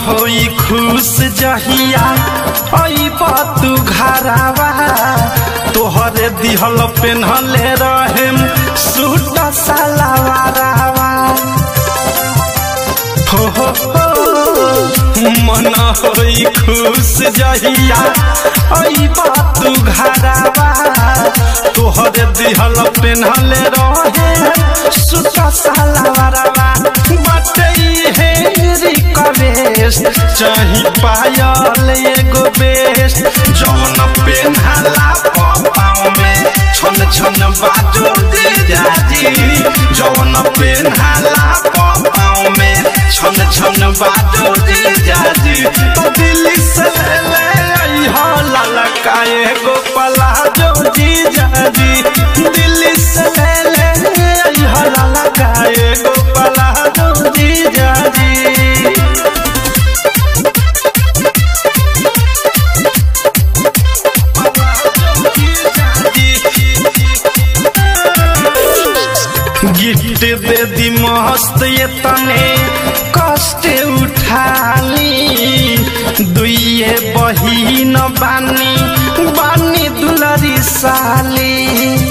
होई खुश जहिया अइब तू घरावा तोहरे दिहल पेन्हले रहेम सूट सलवारावा हो हो हो मन होई खुश जहिया अइब तू घरावा तोहरे दिहल पेन्हले रहे सूट सलवारावा बाटे हे रिक्वेस्ट चाही पायल एगो बेस्ट जौन पेन्हाला पाँव में छन छन बाजो दे जाजी जौन पेन्हाला पाँव में छन छन बाजो दे जाजी तो दिल्ली से ले ले अइहा ललका एगो पलाजो जी जाजी दिल्ली से ले ले अइहा ललका एगो पलाजो जी जाजी गिफ्ट दे दी मस्त ये तने कष्ट उठाली दुइये बहिन बानी बानी दुलरी साली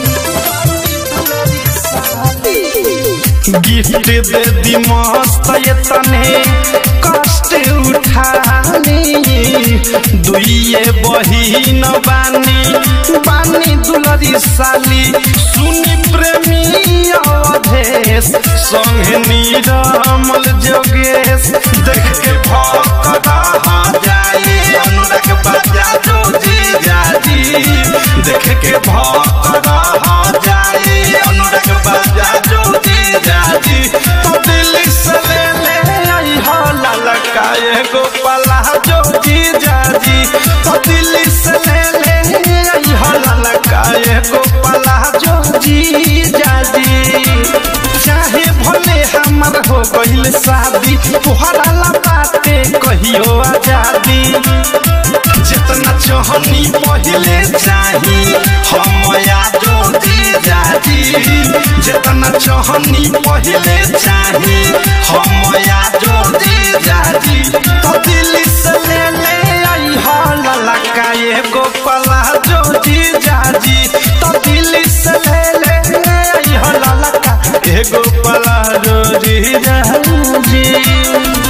गिफ्ट दे दी मस्त ये तने कष्ट उठाली दुइये बहिन बानी बानी दुलरी साली सुनी प्रेमी अवधेश संगे नीरमल जोगेश देख के भक्त रह जाई अनुराग बाजा जो जी जाजी देख के भक्त रह जाई अनुराग बाजा जो जी जाजी तो दिल्ली से ले ले आई हो ललका एगो पला जो जी जाजी तो दिल्ली से ले ले आई हो ललका एगो पला जो जी जाजी चाहे भले हमर हो गइल शादी तोहरा ला बाते कहियो आजादी जितना चाहनी पहले चाही हम यादो दी जादी जितना चाहनी पहले चाही हम यादो दी जादी तो दिल्ली से ले ले आई हो ललका एगो पला जो जी जाजी तो दिल्ली से ले ले आई हो ललका एगो पला जो जी जाजी